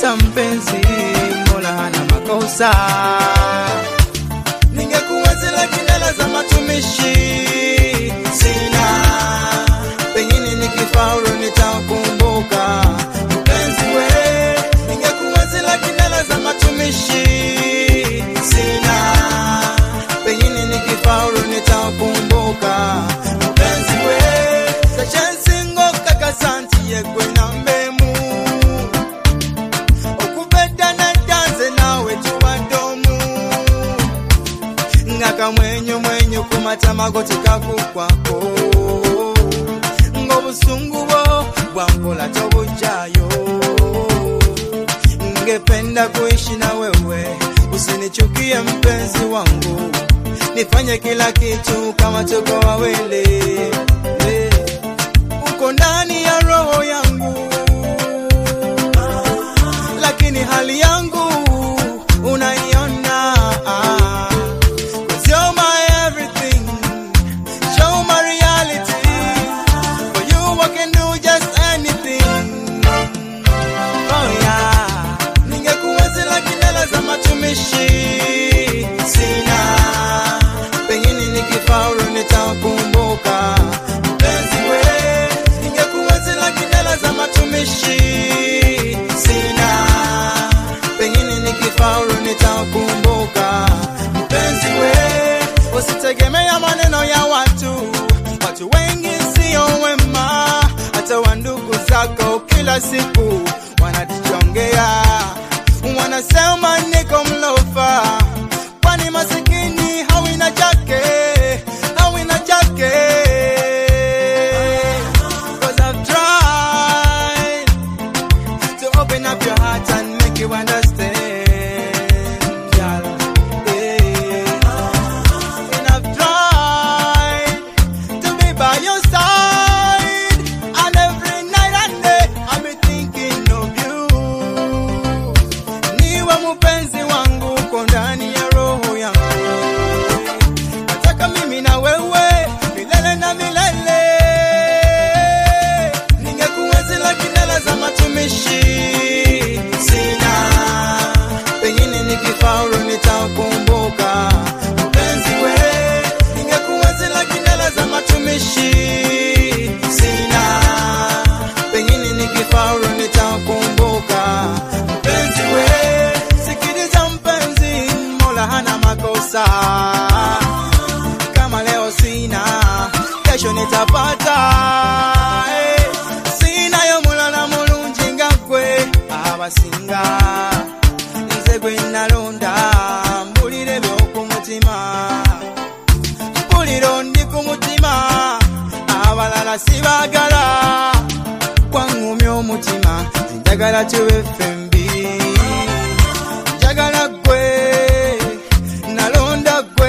nitapata mpenzi, Mola hana makosa. Ningekuwa zile kindala za matumishi sina, pengine nikifaulu nitakumbuka mpenzi we. Ningekuwa zile kindala za matumishi sina, pengine nikifaulu nitakumbuka mpenzi we. Sachensingo kakasanti yegwe na mbemu okubedda naddanze naawe tubadomu nga kamwenyo mwenyo ku matama go tekakukwako ng'obusungu bwo bwampola tobujjayo ngependa kuishi na wewe usinichukie mpenzi wangu nifanye kila kitu kama tuko wawili Eh, uko ndani ya roho yangu lakini hali yangu unaiona Cause you're my everything show my reality for you I can do just anything oh yeah ningekuwa zile kindala za matumishi sina pengine nikifaulu nitakumbuka mpenzi we ningekuwa zile kindala za matumishi sina pengine nikifaulu nitakumbuka mpenzi we usitegemea maneno ya watu watu wengi sio wema hata wandugu zako kila siku wanatuchongea wanasema niko mlofa kwani masikini hawina chake hawina chake Cause I've tried to open up your heart and make you understand, girl. Yeah. And I've tried to be by your side, and every night and day I'll be thinking of you. Niwe mpenzi wangu uko ndani ya roho yangu, nataka mimi na wewe milele na milele. Ningekuwa zile kindala za matumishi sina, pengine nikifaulu nitakumbuka mpenzi we. Ningekuwa zile kindala za matumishi sina, pengine nikifaulu nitakumbuka mpenzi we. Sikiliza mpenzi, Mola hana makosa kama leo sina, kesho nitapata. Eh, Sina yo mulala mulungi nga gwe abasinga, nze gwe nalonda mbulire by'oku mutima, mpulira ndi ku mutima, abalala sibaagala, gwangumya omutima, njagala tube fembi, njagala gwe nalonda gwe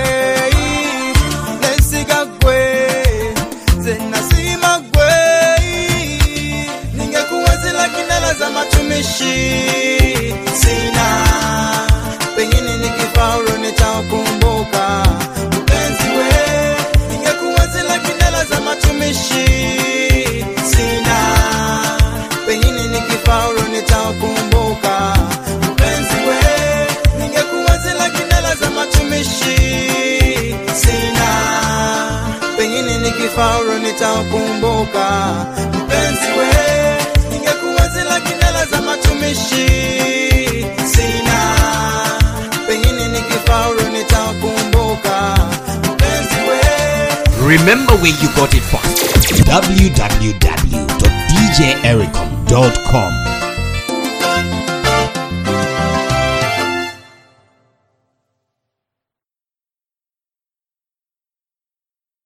nesiga gwe nze nasima gwe ningekuwa zile kindala za matumishi sina pengine nikifaulu nitakumbuka mpenzi we ningekuwa zile kindala za matumishi sina pengine nikifaulu nitakumbuka mpenzi we ningekuwa zile kindala za matumishi sina pengine nikifaulu nitakumbuka mpenzi we ningekuwa zile kindala za matumishi sina pengine nikifaulu nitakumbuka mpenzi we Remember where you got it from. www.djericom.com